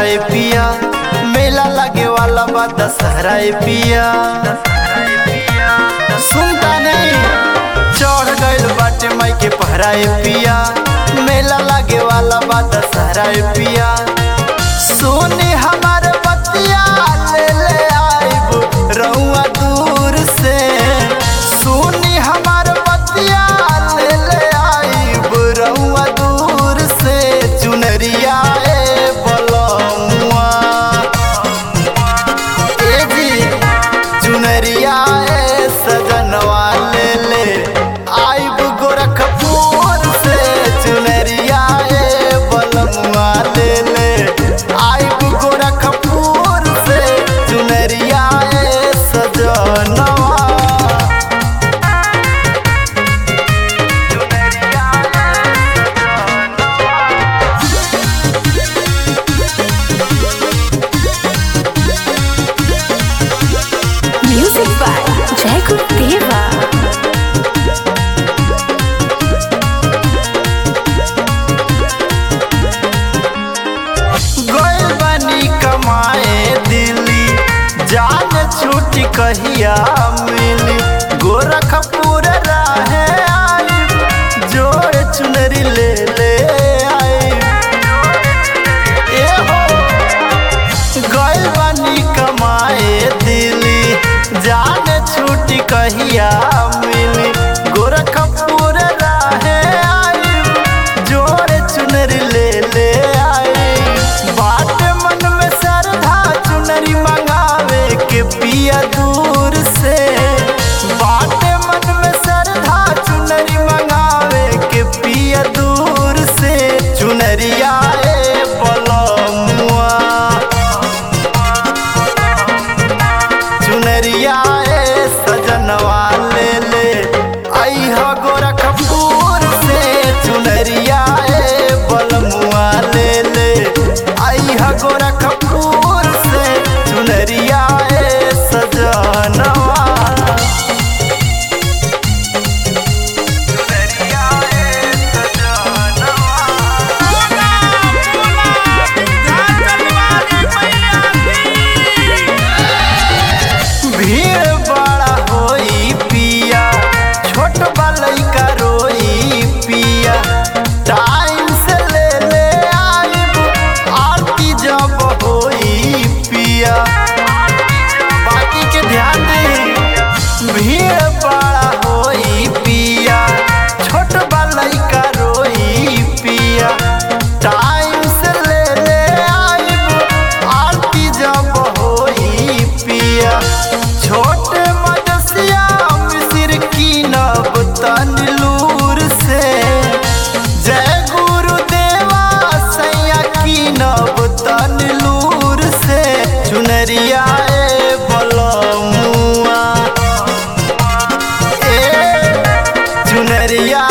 ए पिया मेला लगे वाला बा दशहरा ए पिया सुनता नहीं चढ़ गइल बाटे माई के पहरा ए पिया मेला लगे वाला बा दशहरा ए पिया सोने हमार बतिया ले ले आइब रउआ दूर से सोने हमार बतिया ले ले आइब रउआ दूर से चुनरिया ए बलमुआ ए जी चुनरिया ए सजनवा ले ले आइब गोरखपुर से चुनरिया ए बलमुआ ले ले आइब गोरखपुर से चुनरिया ए सजनवा चुनरिया Music by Jacob Deva. गइल बानी कमाए दिल्ली जान छूटी कहिया मिली गोरखपुर राहे आई जोड़ चुनरी ले ले आई ए हो गइल बानी कमाए दिल्ली जान छूटी कहिया मिली गोरखपुर राहे आई जोड़ चुनरी ले ले आई बाट मन में श्रद्धा चुनरी मंगावे के पिया दूर से बाट मन में श्रद्धा चुनरी मंगावे के पिया दूर से चुनरिया ए बलमुआ चुनरिया ए सजनवा ले ले अइह गोरखपुर से चुनरिया ए बलमुआ ले ले अइह गोरखपुर से चुनरिया ए सजनवा चुनरिया ए सजनवा भीड़ बड़ा होई पिया छोट लइका रोई पिया टाइम से ले ले आइब आरती जब होई पिया बाकी के ध्यान दे भीड़ बड़ा होई पिया छोट लइका रोई पिया टाइम से ले ले आइब आरती जब होई पिया छोटे मदसिया मिसिर की नब तनलूर से जय गुरुदेवा सैया की नब तनलूर से चुनरिया ए बलमुआ ए चुनरिया